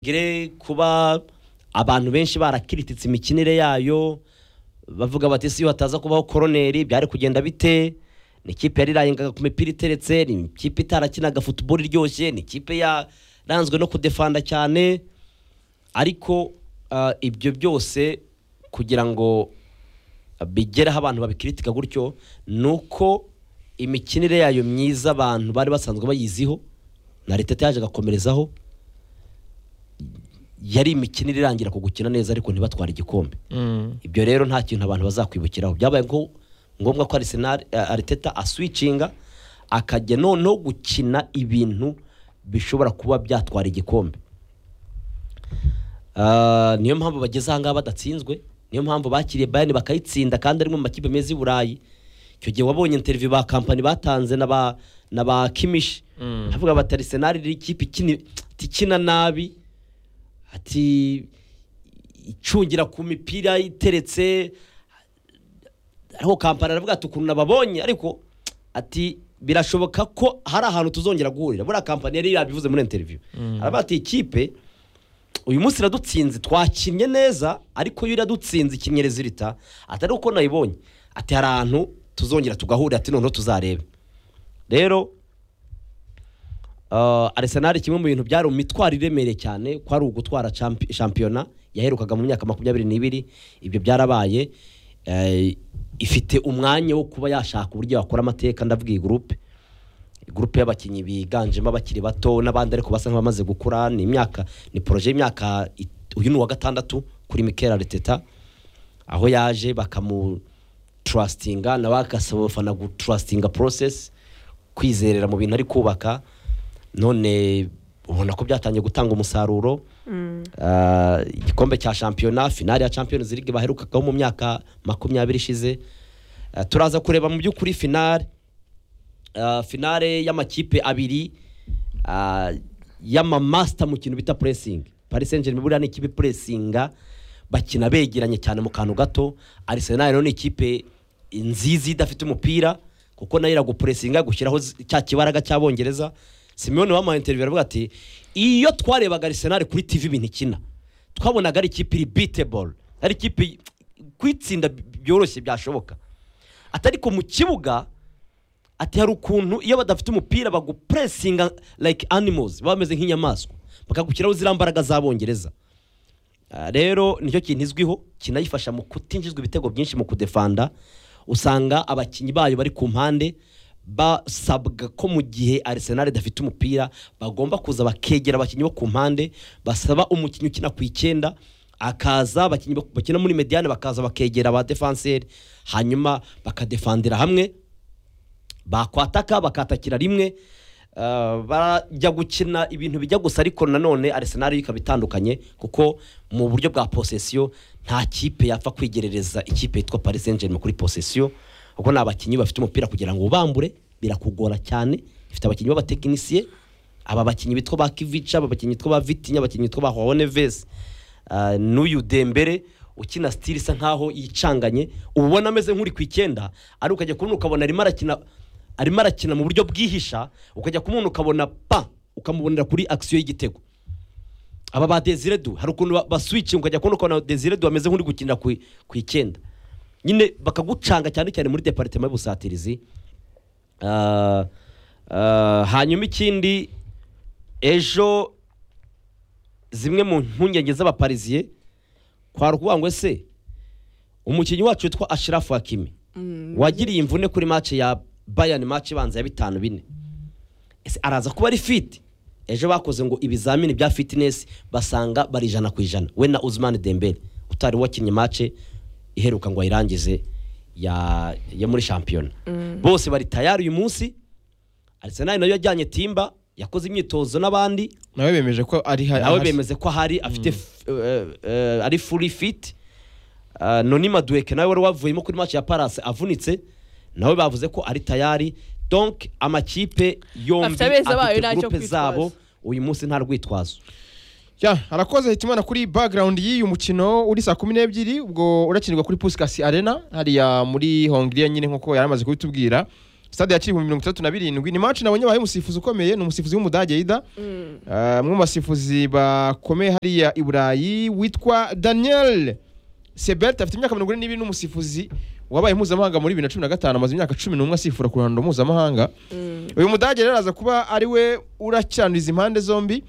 gire kuba abantu benshi barakirititse imikinire yayo bavuga bati si iyo hataza kubaho koroneri byari kugenda bite ni ikipe yarirangaga ku mipira iteretse ni ikipe itarakinaga futuboro iryoshye ni ikipe yaranzwe no kudefanda cyane ariko ah, ibyo byose kugira ngo bigere aho abantu babikiritika gutyo ni uko imikinire yayo myiza abantu bari basanzwe bayiziho na leta yaje agakomerezaho yari imikinire irangira ku gukina neza ariko ntibatware igikombe ibyo rero nta kintu abantu bazakwibukiraho byabaye ngo- ngombwa ko Arsenal eh, Arteta aswicinga akajya noneho gukina ibintu bishobora kuba byatwara igikombe Ah, niyo mpamvu bageze ahangaha badatsinzwe niyo mpamvu bakiriye bayani bakayitsinda kandi ari mu makipe meza i burayi icyo gihe wabonye interview ba kampani batanze na ba na ba kimishi havuga bati Arsenal iri ikipe ikina ikina nabi ati icungira ku mipira iteretse ariko kampani aravuga ati ukuntu nababonye ariko ati birashoboka ko hari ahantu tuzongera guhurira buriya kampani yari yabivuze muri interiviyu aravuga ati ikipe uyu munsi iradutsinze twakinnye neza ariko iyo iradutsinze ikinnye rezilita atari uko nayibonye ati hari ahantu tuzongera tugahurira ati noneho tuzarebe rero Uh, Arsenal kimwe mu bintu byari imitwaro iremereye cyane ko ari ugutwara champi- shampiyona yaherukaga mu myaka makumyabiri n'ibiri ibyo byarabaye Eh, ifite umwanya wo kuba yashaka uburyo yakora amateka ndavuga iyi gurupe gurupe y'abakinnyi biganjemo abakiri bato n'abandi ariko basa nk'abamaze gukura ni imyaka ni poroje y'imyaka it- uyu ni uwa gatandatu kuri Mikel Arteta aho yaje bakamu trustinga nawe agasaba abafana gutrustinga process kwizerera mu bintu ari kubaka none ubona ko byatangiye gutanga umusaruro Ah, igikombe cya shampiyona finale ya champions league baherukagaho mu myaka makumyabiri ishize Ah, turaza kureba mu by'ukuri finale Ah, finale y'amakipe abiri ah, y'amamasita mu kintu bita puresingi paris saint germain buriya ni ikipe ipuresinga bakina begeranye cyane mu kantu gato arsenal rero ni ikipe nziza idafite umupira kuko nayo iragupuresinga gushyiraho zi- cya kibaraga cy'abongereza simone wamuhaye interiviyu aravuga ati iyo twarebaga arsenal kuri tv ibintu ikina twabonaga ari ikipe iri biteboro ari ikipe kwitsinda byoroshye byashoboka atari ko mu kibuga ati hari ukuntu iyo badafite umupira bagupuresinga like animals baba bameze nk'inyamaswa bakagushyiraho ziriya mbaraga z'abongereza Ah, rero nicyo kintu izwiho kinayifasha mu kutinjizwa ibitego byinshi mu kudefanda usanga abakinnyi bayo bari ku mpande basabwa ko mu gihe Arsenal idafite umupira bagomba kuza bakegera abakinnyi bo ku mpande basaba umukinnyi ukina ku icyenda akaza abakinnyi bak- bakina muri mediane bakaza bakegera ba defanseri hanyuma bakadefandira hamwe bakwataka bakatakira rimwe Uh, bajya gukina ibintu bijya gusa ariko nanone Arsenal yo ikaba itandukanye kuko mu buryo bwa posesiyo nta kipe yapfa kwigerereza ikipe yitwa Paris Saint-Germain kuri posesiyo kuko ni abakinnyi bafite umupira kugira ngo ubambure birakugora cyane ifite abakinnyi b'abatekinisiye aba bakinnyi bitwa ba Kivica aba bakinnyi bitwa ba Vitinha abakinnyi bitwa ba Juan Neves Ah, n'uyu Dembele ukina stili isa nkaho yicanganye uba ubona ameze nk'uri ku icyenda ari ukajya kubona ukabona arimo arakina arimo arakina mu buryo bwihisha ukajya kumubona ukabona pa ukamubonera kuri akisiyo y'igitego aba ba Desiredu hari ukuntu ba- baswicinga ukajya kubona ukabona Desiredu ameze nk'uri gukinira ku ku icyenda nyine bakagucanga cyane cyane muri deparitema y'ubusatirizi Ah, ah, hanyuma ikindi ejo zimwe mu mpungenge z'abapariziye kwari ukuvuga ngo ese umukinnyi wacu witwa ashirafu hakimi wagiriye imvune kuri mace ya bayani mace ibanza ya bitanu bine ese araza kuba ari fiti ejo bakoze ngo ibizamini bya fitinesi basanga bari ijana ku ijana we na uzimani dembele utari wakinnye mace iheruka ngo ayirangize ya, ya muri shampiyona bose bari tayari uyu munsi arisenali nayo yajyanye timba yakoze imyitozo n'abandi nawe bemeje ko ari ha- nawe ahari. bemeze ko ahari afite f- eh, eh, ari furi fiti noni maduweke nawe wari wavuyemo kuri match ya parase avunitse nawe bavuze ko ari tayari donk amakipe yombi Afite abeza bayo afite ntacyo gurupe kwitwaza. zabo uyu munsi nta rwitwazo Ya, arakoze hitimana kuri background y'uyu mukino uri saa kumi n'ebyiri ubwo urakinirwa kuri Puskas Arena hariya muri Hongiriya nyine nk'uko yari amaze kubitubwira stade yakira ibihumbi mirongo itandatu na birindwi ni match nabonye abaye umusifuzi ukomeye ni umusifuzi w'umudage yida Ah, umwe mu basifuzi bakomeye hariya i burayi witwa daniel sebert afite imyaka mirongo ine n'ibiri n'umusifuzi wabaye mpuzamahanga muri bibiri na cumi na gatanu amaze imyaka cumi n'umwe asifura ku ruhando mpuzamahanga uyu mudage rero araza kuba ari we urakiranuriza impande zombi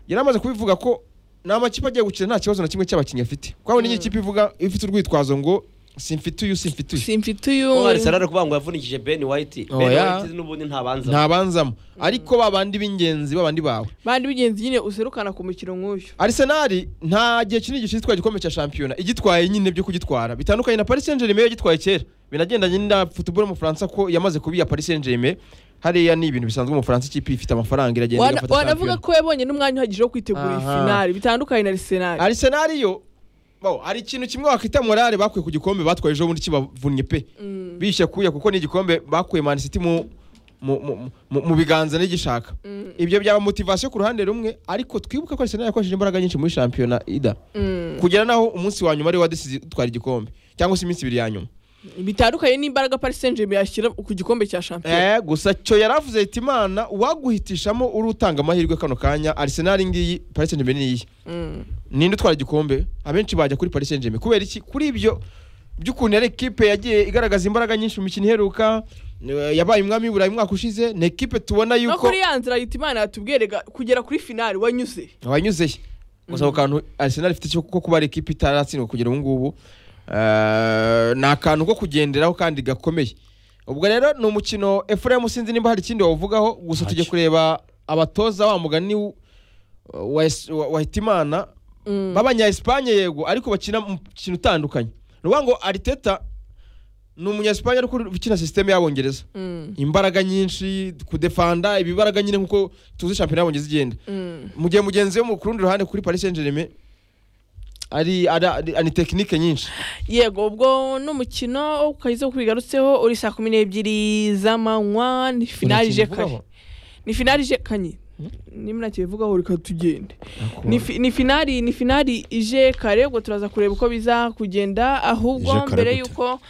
yari amaze kubivuga ko nta makipe agiye gukina nta kibazo na kimwe cy'abakinnyi afite kuko niyo ikipe ivuga ifite urwitwazo ngo simfite uyu simfite uyu simfite uyu Uwo Arsenal ari kuvuga ngo yavunikije Ben White Ben Oya. White n'ubundi ntabanza ntabanzamo ariko ba bandi b'ingenzi ba bandi bawe bandi bigenzi nyine userukana ku mukino nk'uyu Arsenal nta gihe kinini gishyize itwaye igikombe cya shampiyona igitwaye nyine byo kugitwara bitandukanye na Paris Saint-Germain yagitwaye kera binagendanye na football mu Faransa ko yamaze kubiya Paris Saint-Germain hariya ni ibintu bisanzwe mu Faransa ikipe ifite amafaranga iragenda Wana- igafata wanavuga shampiyona ko yabonye n'umwanya uhagije wo kwitegura iyi Aha. finali bitandukanye na arisenali Arsenal yo bo, hari ikintu kimwe wakwita morale bakuye ku gikombe batwaye ejo bundi kibavunnye pe bishyira kuya kuko ni igikombe bakuye Man City mu mu, mu, mu, mu biganza n'igishaka ibyo byaba motivation ku ruhande rumwe ariko twibuka ko Arsenal yakoresheje imbaraga nyinshi muri shampiyona ida kugera naho umunsi wa nyuma ari wa desizi utwara igikombe cyangwa se iminsi ibiri ya nyuma bitandukanye n'imbaraga paris saint germain yashyira ku gikombe cya shampiyona eh, gusa cyo yari avuze ati imana uwaguhitishamo uri utanga amahirwe kano kanya arisenali ngiyi paris saint germain niyi Mm. ninde utwara igikombe abenshi bajya kuri paris saint germain kubera iki kuri ibyo by'ukuntu yari ekipe yagiye igaragaza imbaraga nyinshi mu mikino iheruka eh, yabaye umwami w'iburayi umwaka ushize ni ekipe tubona no yuko kuri ya nzira yita imana yatubwerega kugera kuri finali wanyuze wanyuzeye gusa ako kantu arisenali ifite cyo kuko kuba ari ekipe itaratsindwa kugera ubu ngubu eh, ni akantu ko kugenderaho kandi gakomeye ubwo rero ni umukino efuremu sinzi nimba hari ikindi wawuvugaho gusa tujye Ntacyo. kureba abatoza wa mugani w- wa Es- wa- wa hitimana b'abanya esipanye yego ariko bakina umukino utandukanye ni ukuvuga ngo ariteta ni umunya esipanye ariko ukina sisiteme y'abongereza Mm. imbaraga nyinshi kudefanda ibibaraga nyine nkuko tuzi shampiyona y'abongereza igenda Mm. mu gihe mugenzi we mu kurundi ruhande kuri Paris Saint-Germain ari ari- ari ari tekinike nyinshi yego ubwo n'umukino ukahise kubigarutseho uri saa kumi n'ebyiri z'amanywa ni finali ije kare ni finali ije kanye niba ntakibivugaho reka tugende ni fi- ni finali ni finali ije kare ubwo turaza kureba uko biza kugenda Ije ahubwo kare mbere gute? yuko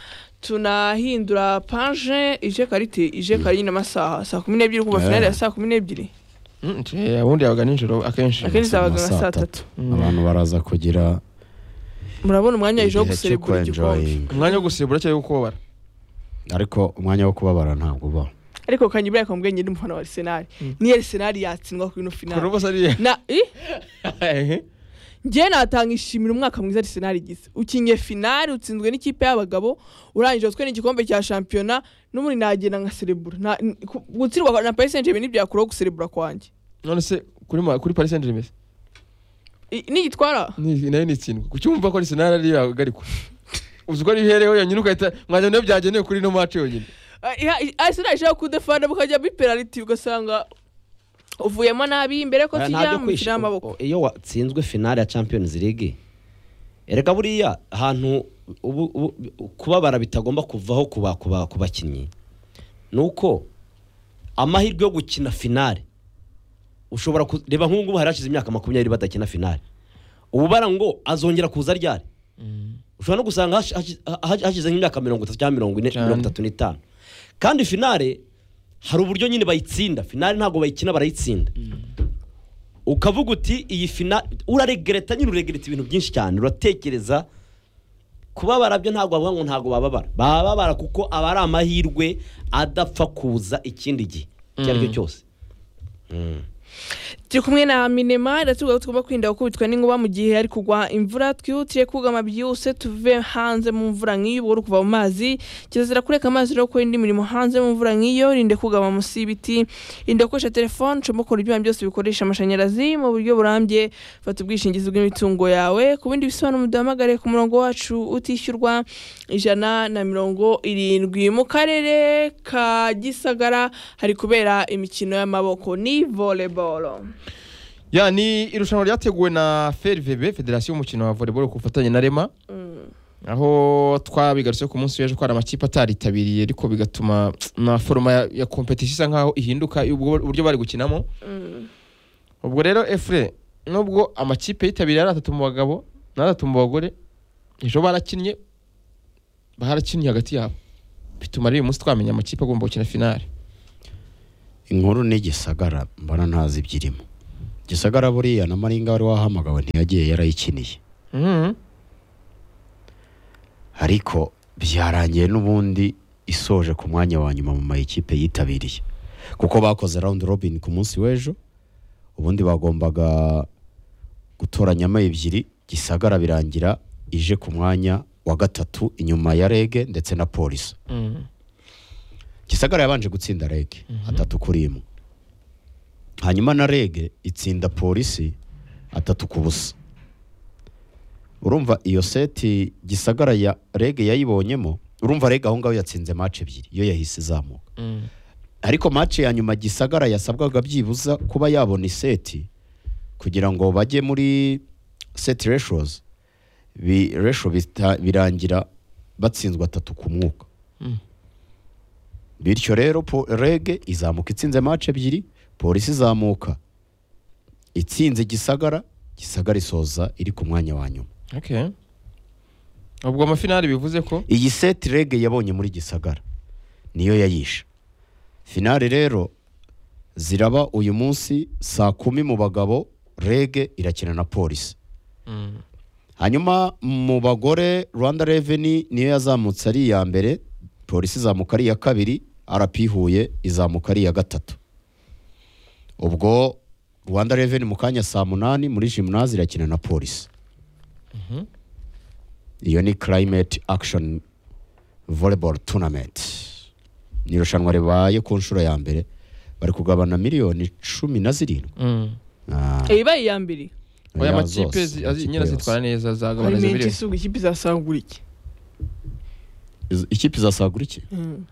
tunahindura panje ije karite ije kare nyine amasaha saa kumi n'ebyiri kuva Eh. finali ya saa kumi n'ebyiri Mm, nje, ubundi yabaga nijoro akenshi akenshi saa zabaga nka saa tatu. tatu abantu baraza kugira murabona umwanya ejo wo igihe cyo guserebura igikombe kwenjoyinga umwanya wo gusibura cyangwa wo kubabara ariko umwanya wo kubabara ntabwo uba ariko kanyibura yakambwiye nyine umufana wa arisenali niyo arisenali yatsindwa kuri ino kuri finali ubu ariya na i njye natanga ishimira umwaka mwiza arisenali igize ukinye finali utsinzwe n'ikipe y'abagabo urangije utwe n'igikombe cya shampiyona n'ubundi nagenda nka serebura Nta- n- ku- gutsindwa na paris saint germain ntibyakuraho guserebura kwanjye none se kuri ma- kuri Paris Saint-Germain se? I- nigitwara Ni- nayo ni itsindwa kuki wumva ko Arsenal ari yahagarikwa uzi ko ari ihereho yonyine ugahita mwajya niyo byagenewe kuri ino match yonyine Ah, iha- i- arisenali ishaka kudefana bukajya muri penaliti ugasanga uvuyemo nabi mbere ko Oya, nta tujya byo mu kwish- mikino y'amaboko o- iyo watsinzwe finale ya Champions League erega buriya ahantu ubu- ubu- kubabara bitagomba kuvaho kuba- kuba- ku bakinnyi ni uko amahirwe yo gukina finale ushobora ku- reba nk'ubu ngubu hari hashize imyaka makumyabiri badakina finale ubu bara ngo azongera kuza ryari ushobora no gusanga hashi- hashi- ha- hashize nk'imyaka mirongo itatu cyangwa mirongo ine Cyane. mirongo itatu n'itanu kandi finale hari uburyo nyine bayitsinda finale ntabwo bayikina barayitsinda ukavuga uti iyi fina uraregereta nyine uregereta ibintu byinshi cyane uratekereza kubabara byo ntabwo bavuga ngo ntabwo bababara bababara kuko aba ari amahirwe adapfa kuza ikindi gihe icyo ari cyo cyose turi kumwe na minema iratuvuga ko tugomba kwirinda gukubitwa n'inkuba mu gihe hari kugwa imvura twihutire kugama byihuse tuve hanze mu mvura nk'iyo ubwo uri kuva mu mazi kirazira kureka amazi no gukora indi mirimo hanze mu mvura nk'iyo rinde kugama munsi y'ibiti rinde gukoresha telefone comokora ibyuma byose bikoresha amashanyarazi mu buryo burambye fata ubwishingizi bw'imitungo yawe ku bindi bisobanuro muduhamagare ku murongo wacu utishyurwa ijana na mirongo irindwi mu karere ka gisagara hari kubera imikino y'amaboko ni volleyball ya ni irushanwa ryateguwe na FRVB Federasiyo y'umukino wa volleyball ku bufatanye na Rema aho twabigarutse ku munsi w'ejo ko hari amakipe ataritabiriye ariko bigatuma na foroma ya, ya competition isa nkaho ihinduka ubwo uburyo bari gukinamo ubwo rero efure nubwo amakipe yitabiriye ari atatu mu bagabo n'atatu mu bagore ejo barakinnye barakinnye hagati yabo bituma rero uyu munsi twamenya amakipe agomba gukina finale inkuru ni gisagara mbona ntazi ibyirimo gisagara buriya na maringa wari wahamagawe ntiyagiye yarayikiniye Mhm. ariko byarangiye n'ubundi isoje ku mwanya wa nyuma mu mayikipe yitabiriye kuko bakoze round robin ku munsi w'ejo ubundi bagombaga gutoranyamo ebyiri gisagara birangira ije ku mwanya wa gatatu inyuma ya rege ndetse na polisi Mhm. gisagara yabanje gutsinda rege atatu kuri imwe hanyuma na rege itsinda polisi atatu ku busa urumva iyo seti gisagara ya rege yayibonyemo urumva rege aho ngaho yatsinze mace ebyiri iyo yahise izamuka Mhm. ariko mace ya nyuma gisagara yasabwaga byibuza kuba yabona iseti kugira ngo bajye muri seti reshozi bi resho bita- birangira batsinzwe atatu ku mwuka Mm. bityo rero po- rege izamuka itsinze mace ebyiri polisi izamuka itsinze gisagara gisagara isoza iri ku mwanya wa nyuma Okay. ubwo amafinale bivuze ko iyi seti rege yabonye muri gisagara niyo yayishe finale rero ziraba uyu munsi saa kumi mu bagabo rege irakina na polisi Mhm. hanyuma mu bagore rwanda reveni niyo yazamutse ari iya mbere polisi izamuka ari iya kabiri rp huye izamuka ari iya gatatu ubwo rwanda reveni mu kanya saa munani muri jimunazi irakina na polisi iyo ni climate action volleyball tournament ni irushanwa ribaye ku nshuro ya mbere bari kugabana miliyoni cumi na zirindwi Mhm. Ah, ibaye iya mbere oya oya, amakipe zose, zi- azi- amakipe nyine yose. zitwara neza zagabana hari menshi zibiri isuga ikipe izasangura iki Iz- ikipe izasagura iki Mm.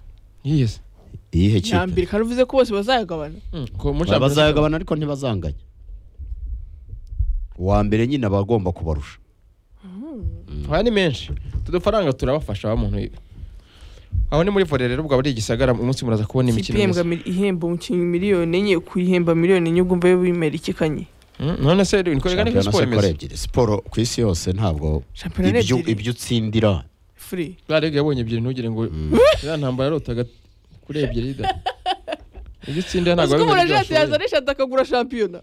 yes iyihe iya kipe mbere kandi uvuze ko bose bazayagabana Mhm. Ko muri Champions League- bazagabana ariko ntibazanganya uwa mbere nyine aba agomba kubarusha aya ni menshi utu dufaranga turabafasha ba muntu ibi aho ni muri vore rero bwaba ari igisagara uyu munsi muraza kubona ikipe imikino ihembwa myiza mil- ihemba umukinnyi miliyoni enye kuyihemba miliyoni enye ubwo mvayo wimera iki kanyi Mhm. none se niko ni ko Shampiyona siporo se ikora imeze ebyiri siporo ku isi yose ntabwo shampiyona ni ibyo- ebyiri ibyo utsindira furi bwa rege yabonye ebyiri ntugire ngo ya ntambara yarotaga kuri ebyiri da ibyo utsinda ntabwo uzi ko umuntu wabimenya ibyo ajansite washoboye. yazana eshatu akagura shampiyona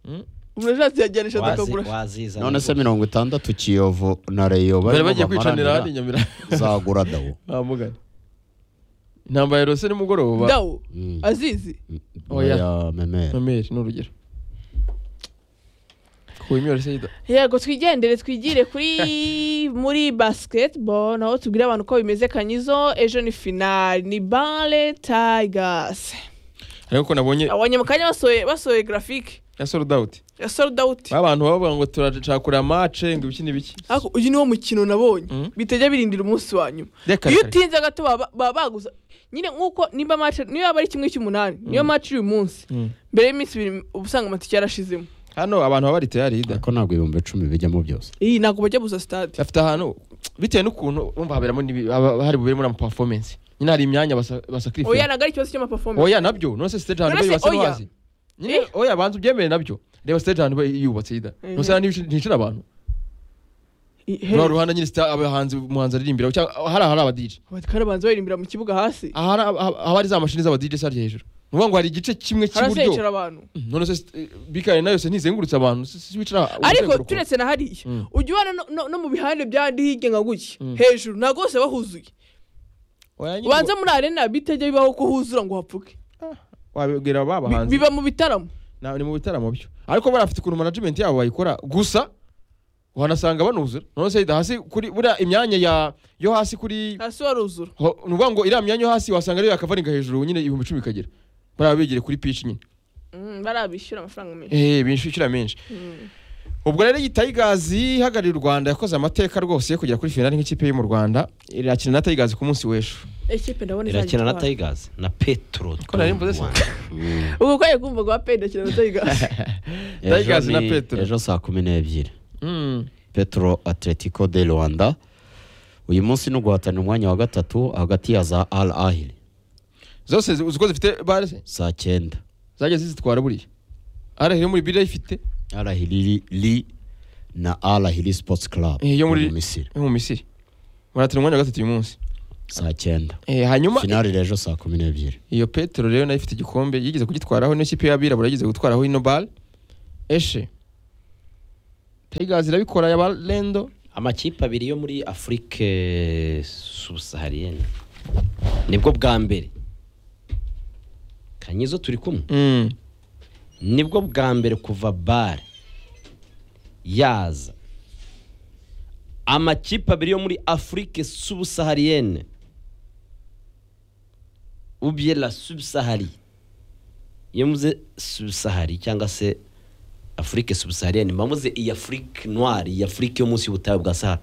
Mm. umuntu ajansite yajyana eshatu Wazi- akagura wazizana none se rwose. mirongo itandatu kiyovu na reyo bari barimo bagiye kwicanira ahandi bamaranira inyamira zagura dawo bamugana intambara yarose nimugoroba dawu Mm. azizi Oya. oya memera nomeri ni urugero kuwimyore se yida yego twigendere twigire kuri muri basketball naho tubwire abantu ko bimeze kanyizo ejo ni finale ni bale tigers ariko ko nabonye abonye mu kanya basohoye basohoye grafike ya sold out ya sold out abantu bavuga ngo turacakura match ngo ibikini biki ariko uyu niwo mukino nabonye Mm. bitajya birindira umunsi wa nyuma reka iyo reka reka. utinze gato baba baba baguza nyine nk'uko nimba match niyo yaba ari kimwe cy'umunani niyo match y'uyu munsi Mm. mbere y'iminsi ibiri uba usanga amatike yarashizemo hano abantu baba bari tayari yida ariko ntabwo ibihumbi icumi bijyamo byose iyi ntabwo bajya gusa sitade bafite ahantu bitewe n'ukuntu bumva haberamo n'ibi- haba- hari bubere muri ama performance nyine hari imyanya basa- oya basacrifice ntabwo ari ikibazo cy'amaperformance oya nabyo none se stage ahantu None se basa oya. n'uwazi nyine oya banza ubyemere nabyo reba stage ahantu bayi- yubatse yida Mhm. nose ntihicara abantu I- he- uru ruhande nyine sita- abahanzi umuhanzi aririmbira cyangwa hari ahari aba DJ abatwara banza baririmbira mu kibuga hasi ahari aba- aba- ahari za mashini z'aba DJ sarya hejuru ni ukuvuga ngo hari igice kimwe cy'iburyo harasecara abantu none se bikari nayo se ntizengurutse abantu si si wicara ariko umuzenguruko. turetse na hariya Mm. ujya ubana no- no- no mu bihande by'ahandi hirya nka gutya Mm. hejuru ntabwo bose bahuzuye Oya, nyine ubanza muri arena bitajya bibaho ko huzura ngo hapfuke wabibwira ba Bi- bahanzi biba mu bitaramo Na- ni mu bitaramo byo ariko bari bafite ukuntu management yabo bayikora gusa wanasanga banuzura none se hasi kuri buriya imyanya ya yo hasi kuri hasi waruzura ho- ni ukuvuga ngo iriya myanya yo hasi wasanga ariyo yakavaringa hejuru nyine ibihumbi icumi bikagera bariya bigire kuri pitch nyine Mm, barabishyura amafaranga menshi eh bishira menshi ubwo rero iyi Tigers ihagarariye u Rwanda yakoze amateka rwose yo kugera kuri finale nk'ikipe yo mu Rwanda irakina na Tigers ku munsi w'ejo ekipe ndabona irakina na izagitwara. tayigazi na petro Ko nari mvuze se. ubu ko yakumvaga wa peyida kirana tayigazi Tigers Ejo na ni- Petro. ejo saa kumi n'ebyiri Mm. petro atletico de rwanda uyu munsi ni uguhatanira umwanya wa gatatu hagati ya za al ahili zose zi- uzi ko zifite bare se? saa cyenda zagiye zizitwara buriya arahiri muri bire ifite al ahili li na al ahili sports club Eh, yo muri- mu misiri yo mu Misiri muratira umwanya wa gatatu uyu munsi saa cyenda Eh, hanyuma finali rero saa kumi n'ebyiri iyo petero rero nayo ifite igikombe yigeze kugitwaraho niyo kipe y'abirabura yigeze gutwaraho ino bale eshe tayigazi irabikora ya barendo amakipe abiri yo muri afurike subusahariyeni nibwo bwa mbere kanyizo turi kumwe Mm. nibwo bwa mbere kuva bare yaza amakipe abiri yo muri afurike subusahariyene ubye la subsahari iyo muze subsahari cyangwa se afurike subusahariyene mba muze iyi afurike noire iyi afurike yo munsi y'ubutayu bwa sahara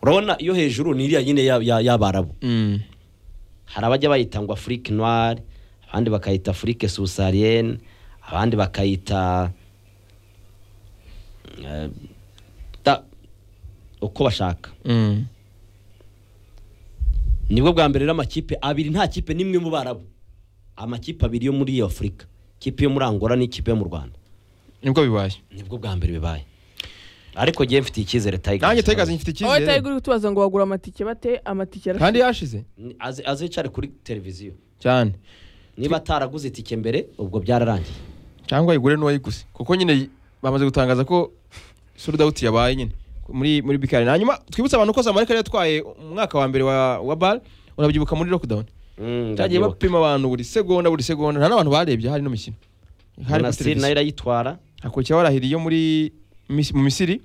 urabona iyo hejuru ni iriya nyine ya- ya- y'abarabu Mm. hari abajya bayita ngo afurike noire abandi bakayita afurike subsaharienne abandi bakayita eh, ta- uko bashaka Mm. nibwo bwa mbere rero amakipe abiri nta kipe n'imwe mu barabu amakipe abiri yo muri iyo afurika ikipe yo muri angola n'ikipe yo mu rwanda nibwo bibaye nibwo bwa mbere bibaye ariko ngewe mfitiye icyizere nanjye tayigazi tayigazi nyifite aho icyizere uri kutubaza ngo wagura amatike bate amatike arashira kandi yashize azicare kuri televiziyo cyane niba ataraguze itike mbere ubwo byararangiye cyangwa ayigure n'uwayiguze kuko nyine bamaze gutangaza ko sold out yabaye nyine muri muri bikari hanyuma twibutse abantu ko zamarika yari yatwaye umwaka wa mbere wa wa bar urabyibuka muri lockdown Mm, cyagiye ndabyibuka. bapima abantu buri segonda buri segonda nta n'abantu barebye hari no mikino hari kuri Monastir nayo televiziyo. irayitwara hakurikiraho arahiri yo muri Mis- mu misiri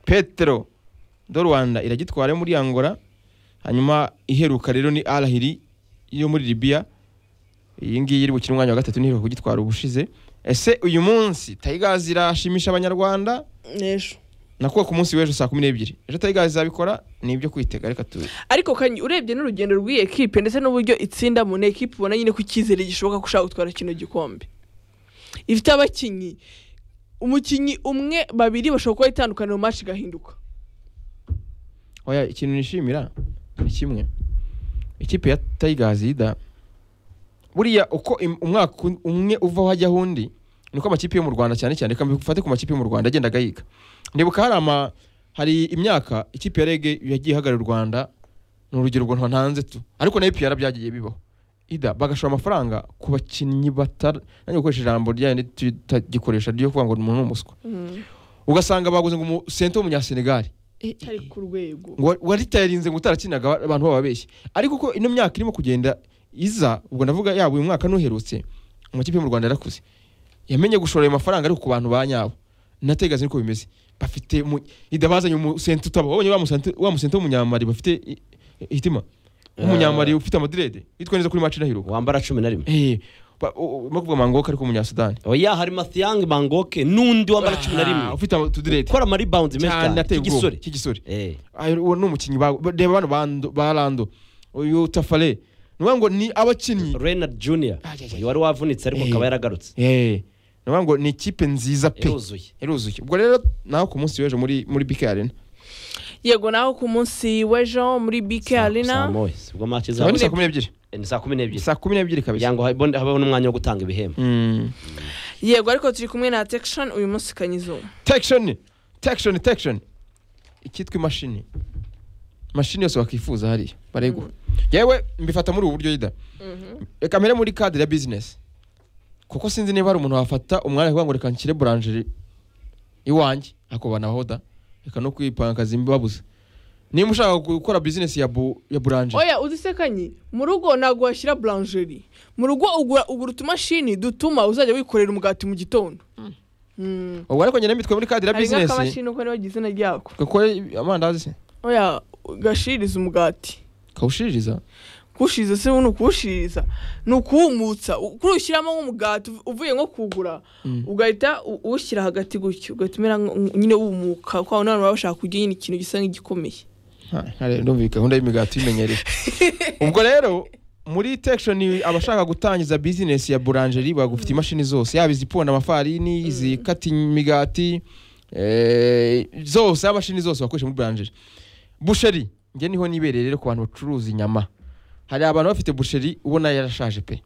petero do rwanda iragitwara yo muri angola hanyuma iheruka rero ni arahiri yo muri libiya iyi ngiyi iri bukina umwanya wa gatatu n'iheruka kugitwara ubushize ese uyu munsi tayigazi irashimisha abanyarwanda n'ejo nakuba ku munsi w'ejo saa kumi n'ebyiri ejo tayigazi izabikora ni ibyo kwitega reka tubi ariko kanyi urebye n'urugendo rw'iyi ekipe ndetse n'uburyo itsinda mu ekipe ubona nyine ko icyizere gishoboka ko ushaka gutwara kino gikombe ifite abakinnyi umukinnyi umwe babiri bashobora kuba itandukaniro mu match igahinduka oya ikintu nishimira ni kimwe ikipe ya tayigazi yida buriya uko im- umwaka un- umwe uvaho hajyaho undi niko amakipe yo mu rwanda cyane cyane reka mbifate ku makipe yo mu rwanda agenda agahiga ndibuka hari ama hari imyaka ikipe ya rege yagiye ihagarara u rwanda ni urugero ubwo ntanze tu ariko nayo piyara byagiye bibaho ida bagashora amafaranga ku bakinnyi batari nanjye gukoresha ijambo ryandi tutagikoresha ryo kuvuga ngo ni umuntu ni umuswa ugasanga baguze ngo umusente w'umunyasenegali cyari ku rwego ngo waritayarinze ngo utarakinaga abantu bababeshye ariko uko ino myaka irimo kugenda iza ubwo ndavuga yaba uyu mwaka n'uherutse amakipe yo mu rwanda yarakuze yamenye gushora ayo mafaranga ariko ku bantu ba nyabo nategaza niko bimeze bafite mu- ida bazanye umusente utaba wabonye wa musente- wa musente w'umunyamari bafite i- i- hitima w'umunyamari ufite amadirede yitwa neza kuri macina hiruka wambara cumi na rimwe eh ba- u- u- no kuvuga mangoka ariko umunyasudani oya hari mathiang mangoke n'undi wambara cumi na rimwe ufite utudirede ukora amaribawundi menshi cyane cyane ateye ubwoba igisore cy'igisore Eh, Ayo- uwo ni umukinnyi ba- ba- reba bano ba Ndo- ba rando uyu tafare ni ukuvuga ngo ni abakinnyi renard junior Ah, yeah, yeah. uyu wari wavunitse ariko Eh. akaba yaragarutse Eh, ni ukuvuga ngo ni ikipe nziza pe yaruzuye iruzuye ubwo rero nawe ku munsi w'ejo muri muri bike arena yego naho ku munsi w'ejo muri bk arena moya ubwo maci Saa- ni saa zabo kumi n'ebyiri ni saa kumi n'ebyiri saa kumi n'ebyiri kugira kabisa ngo habe- habeho n'umwanya wo gutanga ibihembo Mm. yego ariko turi kumwe na tekishoni uyu munsi kanyizo tekishoni tekishoni tekishoni ikitwa imashini mashini yose wakwifuza hariya bareguha yewe mbifata muri ubu buryo yida reka mpere muri kadire ya bizinesi kuko sinzi niba hari umuntu wafata umwanya kuvuga ngo reka nshyire buranjeri iwanjye ako banahoda reka no kwipangaza imbabuza niba ushaka gukora bizinesi ya bu- ya buranjeri oya uzi se kanyi mu rugo ntabwo washyira buranjeri mu rugo ugura ugura utumashini dutuma uzajya wikorera umugati mu gitondo Mm. ubwo ariko nyine mitwe muri kadire ya hari bizinesi nk'akamashini uko niba izina ryako gakore amandazi se oya gashiriza umugati kawushiririza kuwushiriza se ni ukuwushiriza ni ukuwumutsa u- kuri ushyiramo nk'umugati uv- uvuye nko kugura ugahita u- uwushyira hagati gutyo ugahita umera nk- nk- nyine wumuka kwa abantu baba bashaka kurya nyine ikintu gisa nk'igikomeye ndumva gahunda y'imigati imenyereye ubwo rero muri tekishoni abashaka gutangiza bizinesi ya buranjeri bagufite imashini zose yaba iziponda amafarini izikata imigati eh, zose amashini zose bakoresha muri buranjeri busheri njye niho nibereye rero ku bantu bacuruza inyama hari abantu bafite busheri ubona yarashaje pe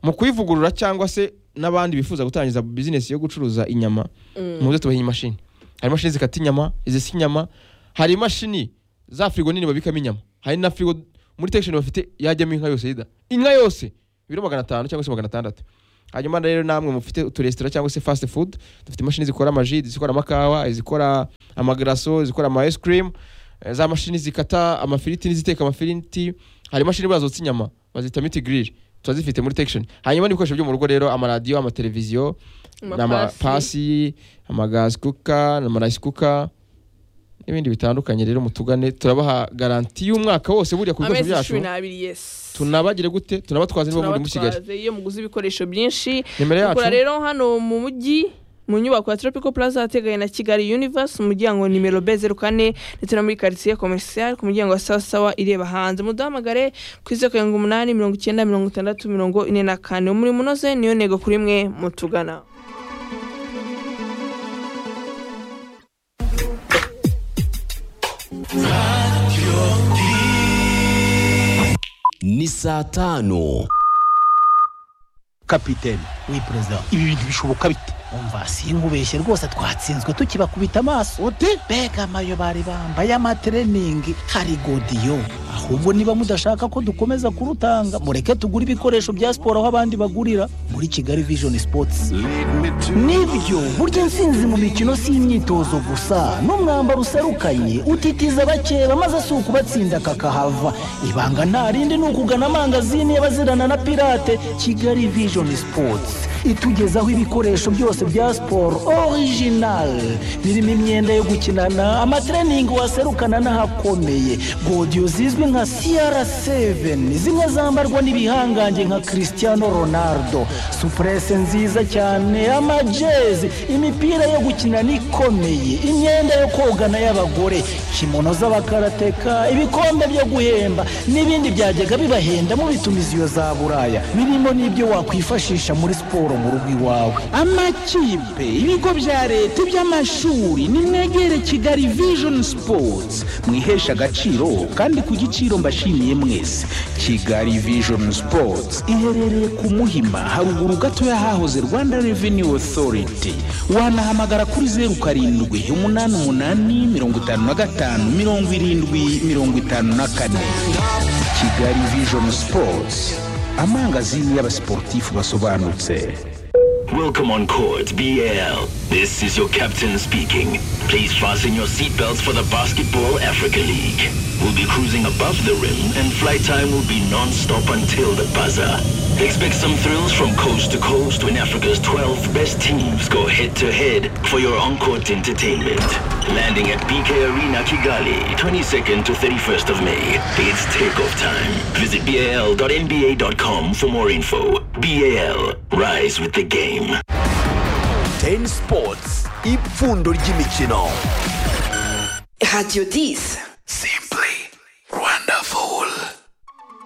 mu kuyivugurura cyangwa se n'abandi bifuza gutangiza bizinesi yo gucuruza inyama muze tubahe imashini hari imashini zikata inyama izisa inyama hari imashini za firigo nini babikamo inyama hari na firigo muri tekisheni bafite yajyamo inka yose yida inka yose ibiro magana atanu cyangwa se magana atandatu hanyuma rero namwe mufite uturesitora cyangwa se fast food dufite imashini zikora amaji izikora amakawa izikora amagaraso izikora ama ice cream eh, za mashini zikata amafiriti n'iziteka amafiriti hari imashini buriya zotsa inyama bazita miti grill turazifite muri tekisheni hanyuma n'ibikoresho byo mu rugo rero amaradiyo amateleviziyo Amapasi. n'amapasi amagazi kuka n'amarayisi kuka n'ibindi bitandukanye rero mutugane turabaha garanti y'umwaka wose buriya ku bikoresho amezi byacu cumi n'abiri yesi tunabagire gute tunabatwaze niba muri muri kigali Tunabatwaze iyo muguze ibikoresho byinshi nimero yacu kugura rero hano mu mujyi mu nyubako ya tropical plaza ateganye na kigali universe umuryango nimero b zeru kane ndetse no muri karitsiye commercial ku muryango wa sawa sawa ireba hanze muduhamagare ku izo karindwi umunani mirongo icyenda mirongo itandatu mirongo ine na kane umurimo unoze niyo ntego kuri mwe mutugana ni saa tanu kapiteni we perezida ibi bintu bishoboka bite umva sinkubeshye rwose twatsinzwe tukibakubita amaso ute mbega amayo bari bambaye amatreningi hari godiyo ahubwo niba mudashaka ko dukomeza kurutanga mureke tugure ibikoresho bya siporo aho abandi bagurira muri kigali vision sports nibyo burya intsinzi mu mikino si imyitozo gusa n'umwambaro userukanye utitiza abakeba maze si ukubatsinda kakahava ibanga nta rindi ni ukugana amangazini y'abazirana na pirate kigali vision sports itugezaho ibikoresho byose bya siporo orijinali birimo imyenda yo gukinana amatreningi waserukana n'ahakomeye godiyo zizwi nka cr7 zimwe zambarwa n'ibihangange nka cristiano ronaldo supurese nziza cyane amajezi imipira yo gukinana ikomeye imyenda yo kogana y'abagore kimono z'abakarateka ibikombe byo guhemba n'ibindi byajyaga bibahenda mu bitumiziyo za buraya birimo n'ibyo wakwifashisha muri siporo mu rugo iwawe amakipe ibigo bya leta iby'amashuri nimwegere kigali vision sports mwihesha agaciro kandi ku giciro mbashimiye mwese kigali vision sports iherereye ku muhima haruguru gatoya hahoze rwanda revenue authority wanahamagara kuri zeru karindwi umunani umunani mirongo itanu na gatanu mirongo irindwi mirongo itanu na kane kigali vision sports amangazini y'abasiporutifu basobanutse Welcome on court BL. This is your captain speaking. Please fasten your seatbelts for the Basketball Africa League. We'll be cruising above the rim and flight time will be non-stop until the buzzer. Expect some thrills from coast to coast when Africa's 12 best teams go head-to-head for your on-court entertainment. Landing at BK Arena Kigali, 22nd to 31st of May. It's takeoff time. Visit bal.nba.com for more info. BAL, rise with the game. ten sports ipfundo ry'imikino Radio 10. se